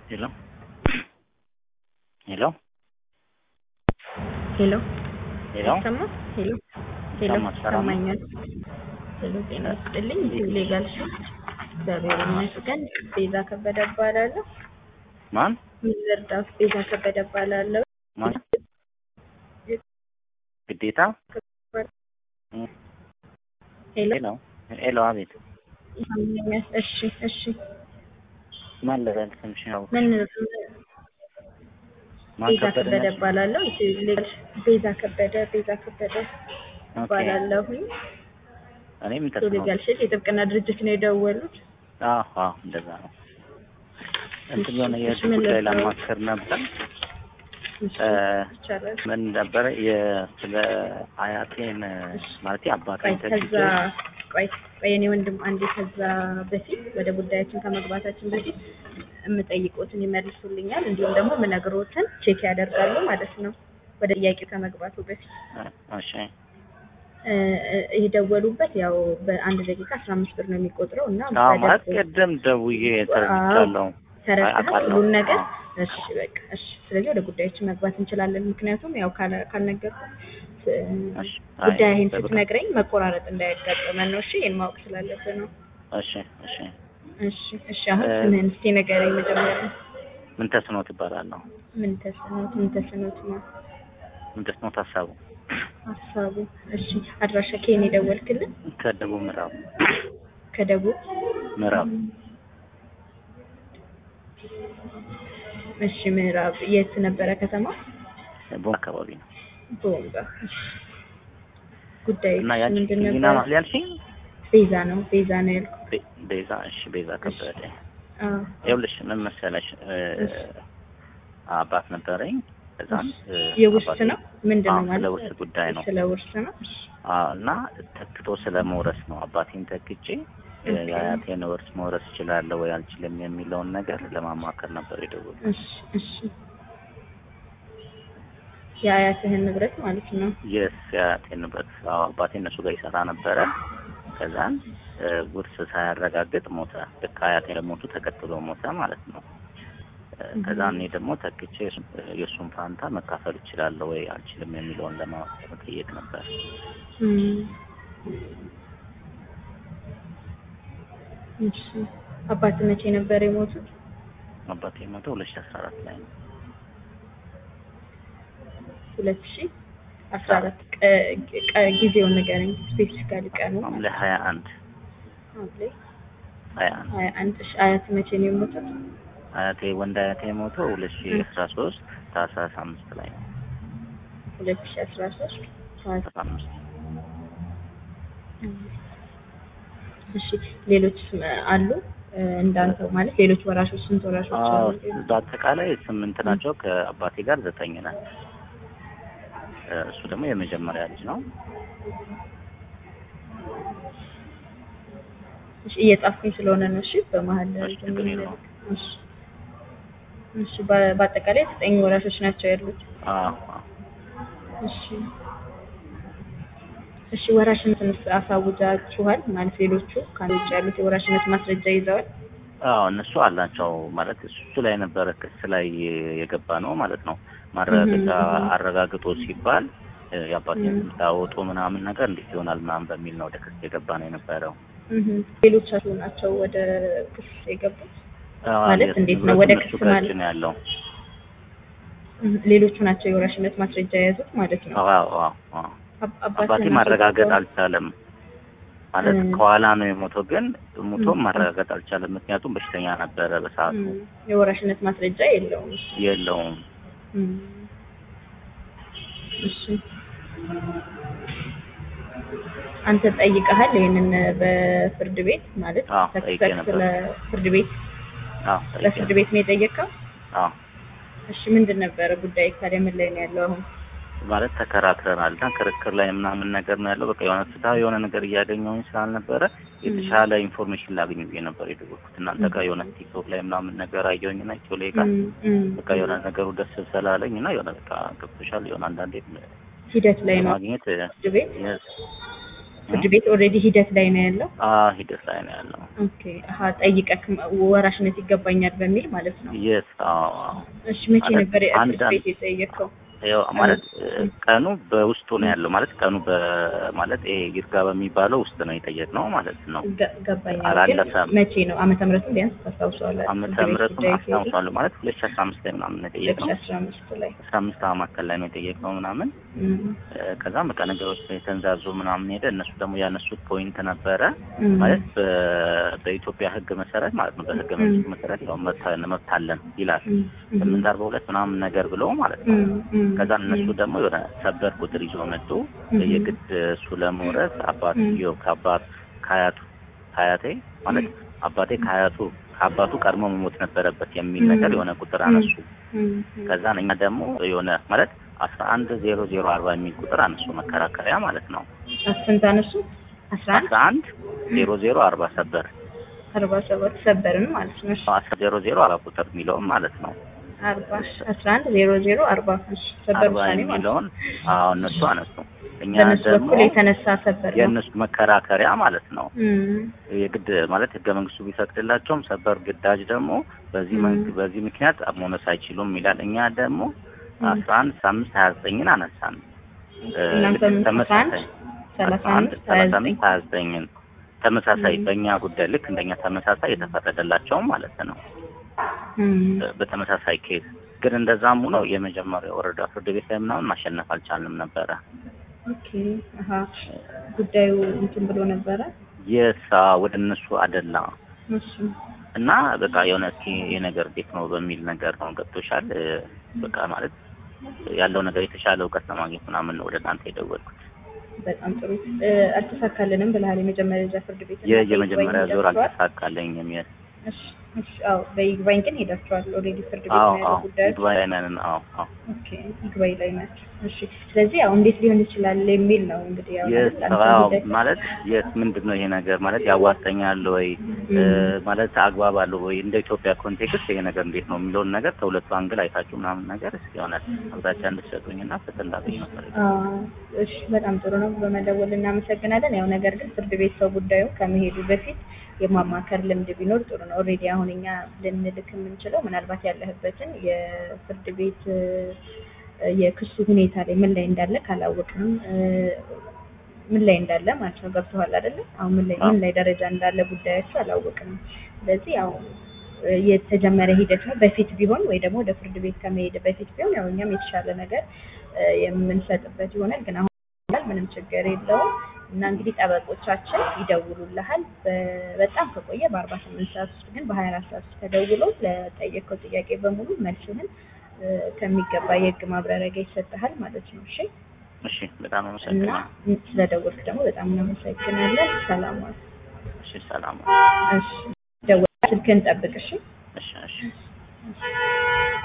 ሄሎ ሄሎ ሄሎ ሄሎ ይሰማል? ሄሎ ሄሎ ይሰማል? ሰላም ነው? ይሰማኛል። ሄሎ ጤና ይስጥልኝ። ኢትዮ ሌጋል ሾፕ እግዚአብሔር ይመስገን። ቤዛ ከበደ እባላለሁ። ማን ሚዘርዳፍ ቤዛ ከበደ እባላለሁ። ማን ግዴታ ሄሎ ሄሎ ሄሎ አቤት ይሰማኛል? እሺ እሺ ማን ልበል ስምሽ ነው ምን ማን ቤዛ ከበደ ከበደ ነሽ? እባላለሁ። ኢትዮ ሌጋል ቤዛ ከበደ ቤዛ ከበደ ኦኬ እባላለሁኝ። እኔም ኢትዮ ተስኖ ሌጋል ሼል የጥብቅና ድርጅት ነው የደወሉት። አዎ አዎ እንደዛ ነው እንትን የሆነ እሺ፣ የህግ ምን ጉዳይ ልርዳው? ለማከር ነበር እሺ እ ይቻላል። ምን ነበረ የ- ስለ አያቴን ማለት ቆይ አባቴን ከዛ ተግቼ ቆይ ቆይ የኔ ወንድም አንዴ ከዛ በፊት ወደ ጉዳያችን ከመግባታችን በፊት የምጠይቆትን ይመልሱልኛል፣ እንዲሁም ደግሞ የምነግሮትን ቼክ ያደርጋሉ ማለት ነው። ወደ ጥያቄው ከመግባቱ በፊት እሺ እ፣ እ፣ የደወሉበት ያው በአንድ ደቂቃ አስራ አምስት ብር ነው የሚቆጥረው እና አዎ ማለት በደንብ ቅድም ደውዬ ተረድቻለሁ ተረድተሃል አውቃለሁ። ሁሉን ነገር? አዎ። እሺ በቃ እሺ። ስለዚህ ወደ ጉዳያችን መግባት እንችላለን። ምክንያቱም ያው ካለ- ካልነገርኩህ እ፣ እሺ አይ ጉዳይህን በቃ ስትነግረኝ መቆራረጥ እንዳያጋጥመን ነው። እሺ ይህን ማወቅ ስላለብህ ነው። እሺ እሺ እሺ እሺ። አሁን እ፣ ስምህን እስኪ ንገረኝ መጀመሪያ። ምን ተስኖት እባላለሁ ምን ተስኖት ምን ተስኖት ነው ምን ተስኖት ሀሳቡ ሀሳቡ? እሺ አድራሻ ከየት የደወልክልን? ከደቡብ ምዕራብ ከደቡብ ምዕራብ እሺ። ምዕራብ የት ነበረ ከተማ? ቦን አካባቢ ነው ቦምባ። እሺ። ጉዳይ እና ያቺ ምንድን ሊና ነበር? ማለት ያልሽኝ ቤዛ ነው ቤዛ ነው ያልኩት። ቤ- ቤዛ እሺ ቤዛ ከበደ አዎ ይኸውልሽ ምን መሰለሽ እ፣ እሺ። አባት ነበረኝ ከዛም እ፣ የውርስ አባቴ- ነው ምንድን ነው አዎ፣ ማለት? ስለ ውርስ ጉዳይ ነው ስለ ውርስ ነው። እሺ። አዎ፣ እና ተክቶ ስለ መውረስ ነው አባቴን ተክቼ እ፣ ኦኬ። የአያቴን ውርስ መውረስ እችላለሁ ወይ አልችልም የሚለውን ነገር ለማማከር ነበር የደወልኩት እሺ እሺ። የአያትህን ንብረት ማለት ነው። የስ የአያቴን ንብረት አዎ አባቴ እነሱ ጋር ይሰራ ነበረ ከዛን እ፣ ውርስ ሳያረጋግጥ ሞተ ልክ አያቴ ለሞቱ ተከትሎ ሞተ ማለት ነው እ፣ ከዛ እኔ ደግሞ ተክቼ እሱ- የእሱን ፋንታ መካፈል እችላለሁ ወይ አልችልም የሚለውን ለመጠየቅ ነበር እም። እሺ። አባት መቼ ነበር የሞቱት? አባቴ የሞተ ሁለት ሺህ አስራ አራት ላይ ነው ሁለት ሺህ አስራ አራት ጊዜውን ንገረኝ ስፔሲፊካሊ ቀኑ ሐምሌ ሀያ አንድ ሐምሌ ሀያ አንድ ሀያ አንድ እሺ አያት መቼ ነው የሞቱት? አያቴ ወንድ አያቴ የሞተው ሁለት ሺህ አስራ ሶስት ታህሳስ አምስት ላይ ነው ሁለት ሺህ አስራ ሶስት አስራ አምስት እሺ ሌሎች አሉ እ፣ እንዳንተው ማለት ሌሎች ወራሾች ስንት ወራሾች አዎ አሉ? በአጠቃላይ ስምንት ናቸው ከአባቴ ጋር ዘጠኝ ነን እ፣ እሱ ደግሞ የመጀመሪያ ልጅ ነው እሺ እየጻፍኩኝ ስለሆነ ነው። እሺ በመሀል እሺ ችግር የለውም እሺ እሺ በ- በአጠቃላይ ዘጠኝ ወራሾች ናቸው ያሉት። አዎ አዎ እሺ እሺ ወራሽነትንስ አሳውጃችኋል ማለት ሌሎቹ ከአንድ ውጭ ያሉት የወራሽነት ማስረጃ ይዘዋል? አዎ እነሱ አላቸው ማለት እሱ ላይ ነበረ ክስ ላይ የገባ ነው ማለት ነው። ማረጋገጫ እህም። አረጋግጦ ሲባል እ፣ የአባቴን ስም ሳያወጡ ምናምን ነገር እንዴት ይሆናል ምናምን በሚል ነው ወደ ክስ የገባ ነው የነበረው። እህም። ሌሎቻችሁ ናቸው ወደ ክስ የገቡት? አዎ፣ ማለት የስ- እንዴት ነው ንብረቱ ወደ እነሱ ክስ ጋር ማለት? ነው ያለው። እህም። ሌሎቹ ናቸው የወራሽነት ማስረጃ የያዙት ማለት ነው። አዎ አዎ አዎ አብ- አባቴ አባትህን ማረጋገጥ አስወጥተው- አልቻለም ማለት እም። ከኋላ ነው የሞተው፣ ግን ሞቶም እም። ማረጋገጥ አልቻለም። ምክንያቱም በሽተኛ ነበረ በሰዓቱ እም። የወራሽነት ማስረጃ የለውም። የለውም። እም። እሺ አንተ ጠይቀሃል ይሄንን በፍርድ ቤት ማለት አዎ፣ ተክ- ጠይቄ ተክ- ነበር። ስለ ፍርድ ቤት አዎ ጠይቄ ለፍርድ ቤት ነው የጠየቀው? አዎ እሺ ምንድን ነበረ ጉዳይ ታዲያ ምን ላይ ነው ያለው አሁን? ማለት ተከራክረናል እና ክርክር ላይ ምናምን ነገር ነው ያለው። በቃ የሆነ ፍትሀ የሆነ ነገር እያገኘሁኝ ስላልነበረ የተሻለ ኢንፎርሜሽን ላገኝ ብዬ ነበር የደወልኩት። እናንተ ጋር የሆነ ቲክቶክ ላይ ምናምን ነገር አየሁኝ እና ኢትዮ ላይ ጋር እም፣ እም። በቃ የሆነ ነገሩ ደስ ስላለኝ እና የሆነ በቃ ገብቶሻል የሆነ አንዳንዴ ሂደት ላይ ነው ማግኘት ፍርድ ቤት yes ፍርድ ቤት ኦልሬዲ ሂደት ላይ ነው ያለው። አዎ ሂደት ላይ ነው ያለው። ኦኬ አሀ ጠይቀክ ወራሽነት ይገባኛል በሚል ማለት ነው። የስ አዎ አዎ እሺ መቼ ማለት ነበር ፍርድ አንዳንድ- ቤት የጠየቀው? ያው ማለት እ፣ ቀኑ በውስጡ ነው ያለው ማለት ቀኑ በማለት ይሄ ይርጋ በሚባለው ውስጥ ነው የጠየቅነው ማለት ነው። ገ- ገባኝ ግን አላለፈም። መቼ ነው ዓመተ ምህረቱን ቢያንስ ታስታውሰዋለህ? ዓመተ ፍርድ ቤት ምህረቱን ጉዳይ ሲሄድ አስታውሳለሁ ማለት ሁለት ሺህ አስራ አምስት ላይ ምናምን ነው ሁለት የጠየቅነው። ሺህ አስራ አምስት ላይ አስራ አምስት መካከል ላይ ነው የጠየቅነው ምናምን እም፣ እ፣ ከዛም በቃ ነገሮች የተንዛዙ ምናምን ሄደ። እነሱ ደግሞ ያነሱት ፖይንት ነበረ እም፣ ማለት በ- በኢትዮጵያ ሕግ መሰረት ማለት ነው በሕገ መንግስቱ መሰረት ያው መብት መብት አለን ይላል እም፣ እም፣ ስምንት አርባ ሁለት ምናምን ነገር ብለው ማለት ነው። እም፣ እም፣ ከዛ እነሱ እም፣ ደግሞ የሆነ ሰበር ቁጥር ይዞ መጡ። እም፣ የግድ እሱ ለመውረስ አባትየው ከአባት ከአያቱ ከአያቴ ማለት አባቴ ከአያቱ ከአባቱ ቀድሞ መሞት ነበረበት የሚል እም፣ ነገር የሆነ ቁጥር አነሱ። እም፣ እም፣ ከዛ እኛ ደግሞ የሆነ ማለት አስራ አንድ ዜሮ ዜሮ አርባ የሚል ቁጥር አነሱ መከራከሪያ ማለት ነው። ስንት አነሱ? አስራ አንድ አስራ አንድ ዜሮ ዜሮ አርባ ሰበር አርባ ሰባት ሰበርን ማለት ነው። እሺ አስራ ዜሮ ዜሮ አራት ቁጥር የሚለውም ማለት ነው አርባ አስራ አንድ ዜሮ ዜሮ አርባ እሺ ሰበር አርባ ውሳኔ ማለት ነው። የሚለውን አዎ እነሱ አነሱ። እኛ በእነሱ ደግሞ በኩል የተነሳ ሰበር ነው። የእነሱ መከራከሪያ ማለት ነው እም፣ የግድ ማለት ህገ መንግስቱ ቢፈቅድላቸውም ሰበር ግዳጅ ደግሞ በዚህ ም። መንግ በዚህ ምክንያት መውነስ አይችሉም ይላል። እኛ ደግሞ ም። አስራ አንድ አምስት ሀያ ዘጠኝን አነሳን። እ፣ እናንተም ልክ አስራ አንድ ተመሳሳይ ሰላሳ አስራ አንድ አምስት ሀያ ሰላሳ ዘጠኝ አምስት ሀያ ዘጠኝን ተመሳሳይ ም። በእኛ ጉዳይ ልክ እንደኛ ተመሳሳይ የተፈረደላቸውም ማለት ነው እም፣ እ፣ በተመሳሳይ ኬዝ ግን እንደዛም ሆኖ የመጀመሪያው ወረዳ ፍርድ ቤት ላይ ምናምን ማሸነፍ አልቻልንም ነበረ። ኦኬ አሀ ጉዳዩ እንትን ብሎ ነበረ። የሳ ወደ እነሱ አደላ እሺ እና በቃ የሆነ እስኪ ይሄ ነገር እንዴት ነው በሚል ነገር ነው ገብቶሻል። እ፣ በቃ ማለት ያለው ነገር የተሻለ እውቀት ለማግኘት ምናምን ነው ወደ እናንተ የደወልኩት። በጣም ጥሩ እ፣ አልተሳካልንም ብለሃል። የመጀመሪያ ደረጃ ፍርድ ቤት እና የ- የመጀመሪያ በይግባኝ ዙር ሄዳችኋል? አልተሳካለኝም። የ- እሺ እሺ አዎ በይግባኝ ግን ሄዳችኋል። ኦልሬዲ ፍርድ ቤት አዎ ነው ያለው አዎ ጉዳዩ። ይግባኝ ላይ ነን። አዎ አዎ ኦኬ ይግባኝ ላይ ናቸው። እሺ ስለዚህ ያው እንዴት ሊሆን ይችላል የሚል ነው እንግዲህ ያው የስ አንተ አዎ ጉዳይ ማለት የስ ምንድን ነው ይሄ ነገር ማለት ያዋጣኛል ወይ እ፣ እም፣ ማለት አግባብ አለው ወይ እንደ ኢትዮጵያ ኮንቴክስት ይሄ ነገር እንዴት ነው የሚለውን ነገር ከሁለቱ አንግል አይታችሁ ምናምን ነገር እስኪ የሆነ አቅጣጫ እንድትሰጡኝና ፍትህ እንዳገኝ ነበር። አዎ፣ እሺ በጣም ጥሩ ነው። በመደወል እናመሰግናለን። ያው ነገር ግን ፍርድ ቤት ሰው ጉዳዩ ከመሄዱ በፊት የማማከር ልምድ ቢኖር ጥሩ ነው። ኦልሬዲ አሁን እኛ ልንልክ የምንችለው ምናልባት ያለህበትን የፍርድ ቤት እ፣ የክሱ ሁኔታ ላይ ምን ላይ እንዳለ ካላወቅንም እ፣ ምን ላይ እንዳለ ማለት ነው። ገብቶሃል አይደለም? አሁን ምን ላይ ምን ላይ ደረጃ እንዳለ ጉዳያቸው አላወቅንም። ስለዚህ ያው እ፣ የተጀመረ ሂደት ነው። በፊት ቢሆን ወይ ደግሞ ወደ ፍርድ ቤት ከመሄድ በፊት ቢሆን ያው እኛም የተሻለ ነገር እ፣ የምንሰጥበት ይሆናል። ግን አሁን ይላል ምንም ችግር የለውም እና እንግዲህ ጠበቆቻችን ይደውሉልሃል። በ- በጣም ከቆየ በአርባ ስምንት ሰዓት ውስጥ ግን በሀያ አራት ሰዓት ውስጥ ተደውሎ ለጠየቀው ጥያቄ በሙሉ መልስህን እ፣ ከሚገባ የህግ ማብራሪያ ጋር ይሰጥሃል ማለት ነው። እሺ እሺ በጣም እና አመሰግናለሁ። ስለደወልክ ደግሞ በጣም እናመሰግናለን። ሰላም ዋል። እሺ ሰላም። እሺ ደውል፣ ስልክህን ጠብቅ። እሺ እሺ እሺ